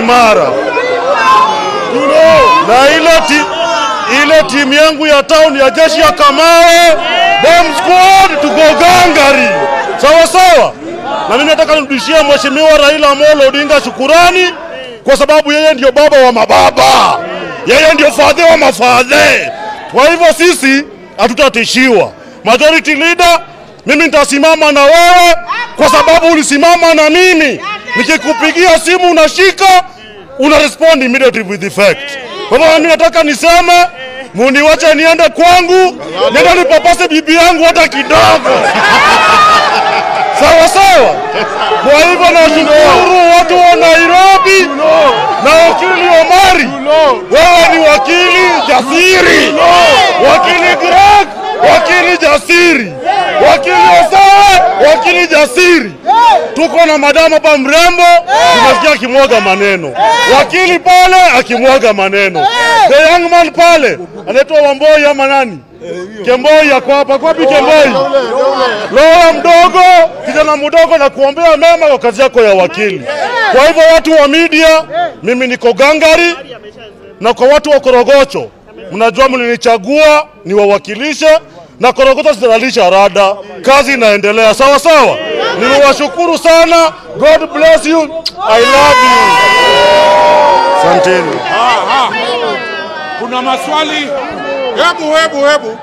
imara na ile ti, ile timu yangu ya town ya jeshi ya Kamawe bomb squad tuko gangari, sawa sawa. Na mimi nataka nirudishie mheshimiwa Raila Amolo Odinga shukurani, kwa sababu yeye ndio baba wa mababa, yeye ndio fadhe wa mafadhe. Kwa hivyo sisi hatutatishiwa. Majority leader, mimi nitasimama na wewe kwa sababu ulisimama na mimi. Nikikupigia simu unashika, una respond immediately with effect. Kwa hivyo mimi nataka niseme muniwache niende kwangu, niende nipapase bibi yangu hata kidogo. Sawa sawa. Kwa hivyo nashukuru watu wa Nairobi na wakili Omari, wewe ni wakili jasiri, wakili Greg, wakili jasiri, wakili Osawe, wakili jasiri. Tuko na madamu hapa mrembo, tunasikia akimwaga maneno, wakili pale akimwaga maneno, the young man pale anaitwa Wamboi ama nani? Kemboi yako hapa, kwapi Kemboi? Lola mdogo, kijana mdogo, na kuombea mema kwa kazi yako ya wakili. Kwa hivyo watu wa media, mimi niko gangari, na kwa watu wa Korogocho, mnajua mlinichagua niwawakilishe, na Korogocho zitalisha rada, kazi inaendelea sawa sawa. Nimewashukuru sana, God bless you, I love you. Asanteni. Aha. Kuna maswali? Hebu hebu hebu.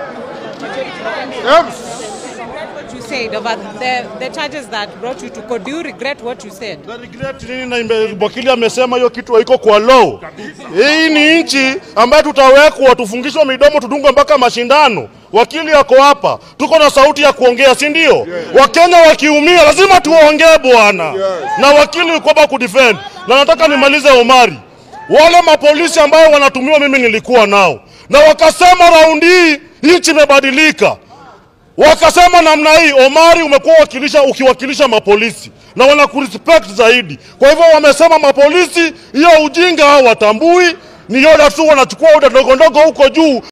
Hebu. what you said about the, the charges that brought you to court. Do you regret what you said? Na regret nini? Na ime- wakili amesema hiyo kitu haiko kwa law. Hii ni nchi ambayo tutawekwa tufungishwe midomo tudungwe mpaka mashindano. Wakili yako hapa, tuko na sauti ya kuongea, si ndio? Wakenya wakiumia lazima tuongee bwana, na wakili uko hapa kudefend. Na nataka nimalize Omari, wale mapolisi ambao wanatumiwa, mimi nilikuwa nao na wakasema raundi hii nchi imebadilika wakasema namna hii, Omari, umekuwa wakilisha ukiwakilisha mapolisi na wanakurespect zaidi. Kwa hivyo wamesema mapolisi hiyo ujinga hao watambui, ni yoda tu wanachukua oda ndogo ndogo huko juu